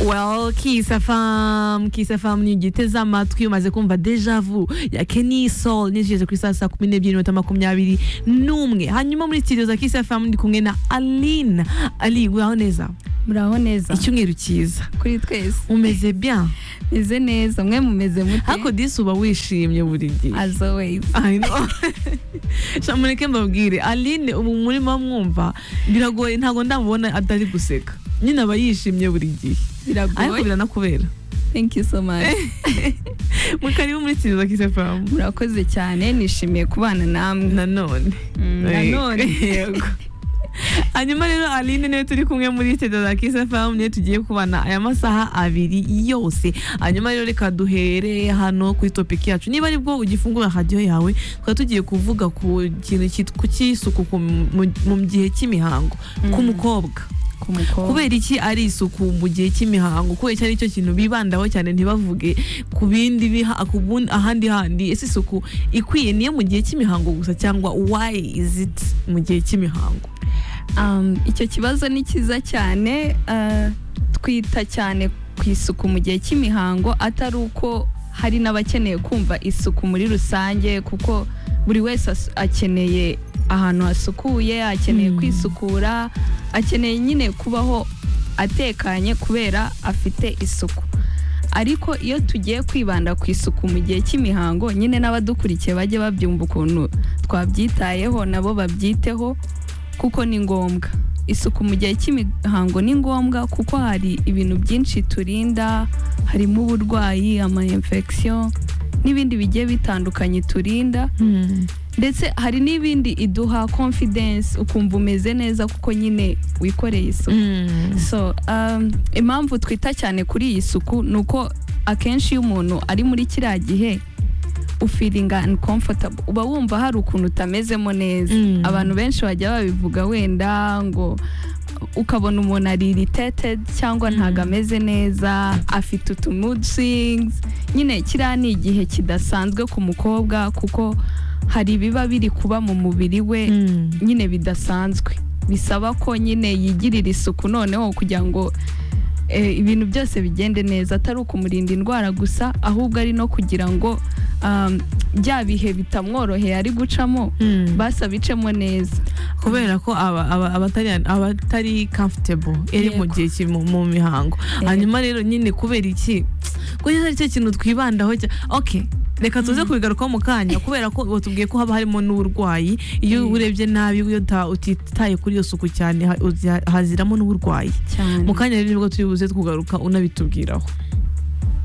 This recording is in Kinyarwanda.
well kisa fam kisa fam nigiteze amatwi umaze kumva dejavu ya Kenny Soul nijeze kuri saa saa kumi n'ebyiri n'iminota makumyabiri n'umwe hanyuma muri studio za kisa fam ndi kumwe na Aline Ali waho neza muraho neza icyumweru cyiza kuri twese umeze bien meze neza mwe mumeze ariko mute disi uba wishimye buri gihe as always I know. Sha mureke mbabwire Aline ubu murimo mwumva biragoye ntabwo ndamubona atari guseka nyine aba yishimye buri gihe ariko biragoye biranakubera thank you so much mukaribu muri kiriza kisefamu murakoze cyane nishimiye kubana namwe nanone Mm, nanone Yego. hanyuma rero aline niwe turi kumwe muri studio za kisefamu niwe tugiye kubana aya masaha abiri yose hanyuma rero reka duhere hano kuri topiki yacu niba ari bwo ugifungura radiyo yawe twari tugiye kuvuga ku kintu cyit- ku cy'isuku ku- mu- mu gihe cy'imihango ku mukobwa ku mukobwa kubera iki ari isuku mu gihe cy'imihango kubera iki ari cyo kintu bibandaho cyane ntibavuge ku bindi biha ku bun- ahandi handi ese isuku ikwiye niyo mu gihe cy'imihango gusa cyangwa why is it mu gihe cy'imihango Um, icyo kibazo ni cyiza cyane uh, twita cyane ku isuku mu gihe cy'imihango atari uko hari n'abakeneye kumva isuku muri rusange kuko buri wese as- akeneye ahantu hasukuye akeneye Mm. kwisukura akeneye nyine kubaho atekanye kubera afite isuku ariko iyo tugiye kwibanda ku isuku mu gihe cy'imihango nyine n'abadukurikiye bajye babyumva ukuntu twabyitayeho nabo babyiteho kuko ni ngombwa isuku mu gihe cy'imihango ni ngombwa kuko hari ibintu byinshi turinda harimo uburwayi ama infection n'ibindi bigiye bitandukanye turinda ndetse hari n'ibindi iduha confidence ukumva umeze neza kuko nyine wikoreye isuku so um, impamvu twita cyane kuri iyi suku ni uko akenshi iyo umuntu ari muri kiriya gihe ufiringa uncomfortable uba wumva hari ukuntu utamezemo neza Mm. abantu benshi bajya babivuga wenda ngo ukabona umuntu ari irritated cyangwa Mm. ntago ameze neza afite utu mood swings nyine kiriya ni igihe kidasanzwe ku mukobwa kuko hari ibiba biri kuba mu mubiri we nyine bidasanzwe bisaba ko nyine yigirira isuku noneho kugira ngo eh, ibintu byose bigende neza atari ukumurinda indwara gusa ahubwo ari no kugira ngo um, bya bihe bitamworoheye ari gucamo basa bicemo neza kubera ko aba- aba- abatari abatari comfortable iri mu Yego. gihe kiri mu- mu mihango Yego. hanyuma rero nyine kubera iki kuko ari cyo kintu twibandaho cya- okay reka tuze kubigarukaho mu kanya kubera ko watubwiye ko haba harimo n'uburwayi iyo Mm. urebye nabi iyo uta- utitaye kuri iyo suku cyane ha- uzi- haziramo n'uburwayi cyane mu kanya rero nibwo turi buze kugaruka unabitubwiraho